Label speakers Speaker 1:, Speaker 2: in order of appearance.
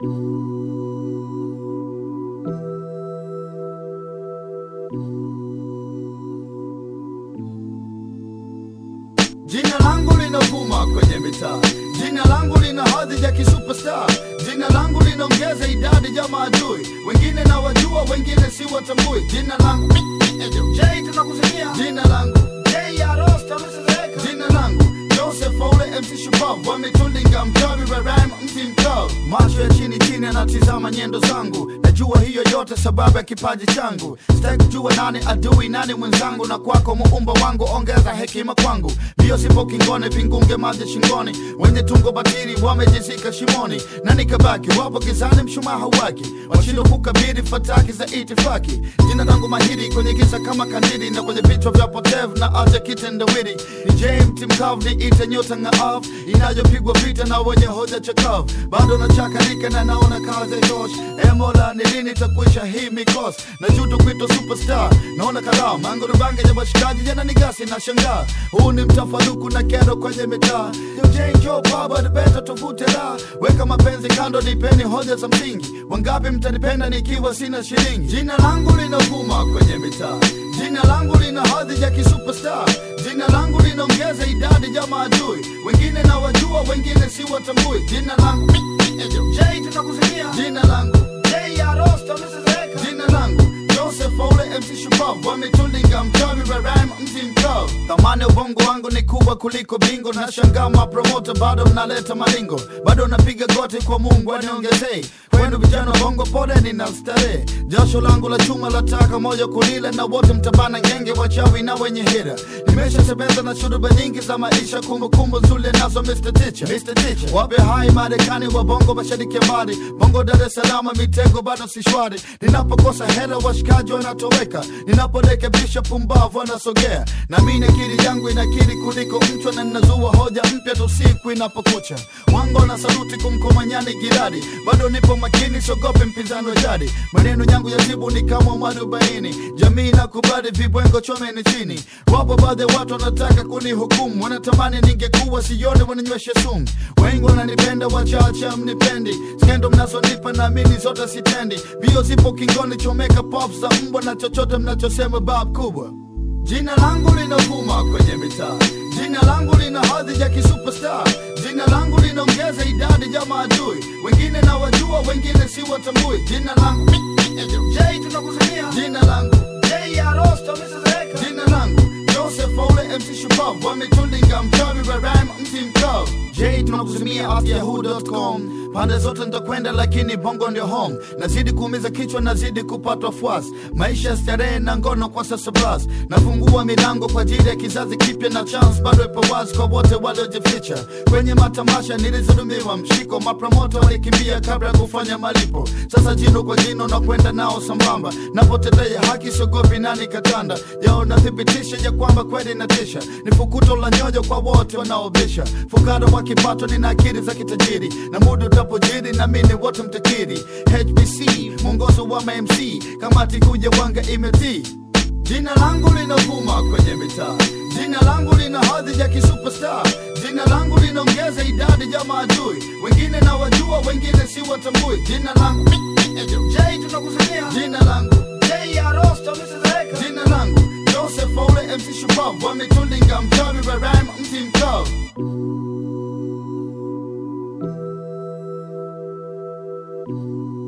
Speaker 1: Jina langu linavuma kwenye mitaa, jina langu lina hadhi ya kisuperstar, jina langu linaongeza idadi ya maadui, wengine na wajua, wengine si watambui. Jina langu J tunakusikia, jina langu J ya Rosta msizeka, jina langu Joseph Ole MC Shupavu, wametulinga mchawi wa rhyme mti mkavu, macho ya chini chini anatizama nyendo zangu, najua hiyo yote sababu ya kipaji changu, sitaki kujua nani adui nani mwenzangu, na kwako muumba wangu ongeza hekima kwangu, mbio sipo kingone, vingunge maji shingoni, wenye tungo batili wamejizika shimoni, na nikabaki wapo gizani, mshumaa hauwaki, washindwa kukabili fataki za itifaki. Jina langu mahiri kwenye giza kama kandili, na kwenye vichwa vya potevu na aja kitendawili, ni James mkavu, ni ite nyota ng'aavu inayopigwa vita na wenye hoja chakavu, bado nachakarika na naona kazi haitoshi. E Mola, ni lini takwisha hii mikosi? Najuta kuitwa superstar, naona kalamu mango rubange ya washikaji jana ni gasi na shangaa. Huu ni mtafaruku na kero kwenye mitaa. Yo Jane Joe baba ni beta tuvute la weka mapenzi kando, nipeni hoja za msingi. Wangapi mtanipenda nikiwa sina shilingi? Jina langu linavuma kwenye mitaa, jina langu lina hadhi ya kisuperstar, jina langu linaongeza idadi ya maadui, wengine na wajua, wengine si watambui. Jina langu J tunakusikia, jina langu J ya Rosta msizeka, jina langu Joseph Ole MC Shupavu, wametulinga mchawi wa rhyme mti mkavu. Thamani ya ubongo wangu ni kubwa kuliko bingo, na shangaa mapromota bado mnaleta malingo, bado napiga goti kwa Mungu aniongezei. Kwenu vijana wa bongo, pole nina starehe, jasho langu la chuma lataka moja kulile, na wote mtabana ngenge, wachawi na wenye hira. Nimeshatembeza na shuruba nyingi za maisha, kumbukumbu nzuri nazo Mr. Teacher, Mr. Teacher. Wape hai Marekani wa bongo, mashariki ya mbali, bongo Dar es Salaam, mitego bado si shwari. Ninapokosa hera, washikaji wanatoweka, ninaporekebisha pumbavu wanasogea, na mimi akili yangu inakiri kuliko mchwa, na ninazua hoja mpya tu siku inapokucha. Wango na saluti kumkomanyani giradi, bado nipo makini, siogope mpinzani wa jadi. Maneno yangu ya jibu ni kama mwarobaini, jamii nakubali, vibwengo chomeni chini. Wapo baadhi ya watu wanataka kunihukumu, wanatamani ningekuwa sione, wananyweshe sumu. Wengi wananipenda, wachache mnipendi, skendo mnazonipa naamini zote sitendi. Bio zipo kingoni, chomeka pop za mbwa na chochote mnachosema bab kubwa. Jina langu linavuma kwenye mitaa, jina langu lina hadhi ya kisuperstar, jina langu linaongeza idadi ya maadui, wengine na wajua, wengine si watambui. Jina langu J tunakusikia, jina langu J ya Rosta msizeka, jina langu Joseph Ole MC Shupavu, wametulinga mchawi wa rhyme mti mkavu. J tunakusimia at yahoo.com, pande zote nitakwenda, lakini bongo ndio home. Nazidi kuumiza kichwa, nazidi kupatwa fuasi, maisha ya starehe na ngono kwa sasa blas. Nafungua milango kwa ajili ya kizazi kipya, na chance bado ipo wazi kwa wote waliojificha kwenye matamasha. Nilizulumiwa mshiko, mapromoto walikimbia kabla ya kufanya malipo. Sasa jino kwa jino na kwenda nao sambamba, napotetea haki siogopi nani katanda yao, nathibitisha ya kwamba kweli natisha. Ni fukuto la nyoyo kwa wote wanaobisha, fukara wa kipato, nina akili za kitajiri, na muda utapojiri na mimi wote mtakiri. HBC mwongozo wa MC, kamati kuja wanga imetii Jina langu linavuma kwenye mitaa, jina langu lina hadhi ya kisuperstar, jina langu linaongeza idadi ya maadui, wengine na wajua, wengine si watambui. Jina langu J tunakusikia, jina langu J ya Rosta msizeka, jina langu Joseph Ole MC Shupavu, wametulinga mchawi wa rhyme mti mkavu.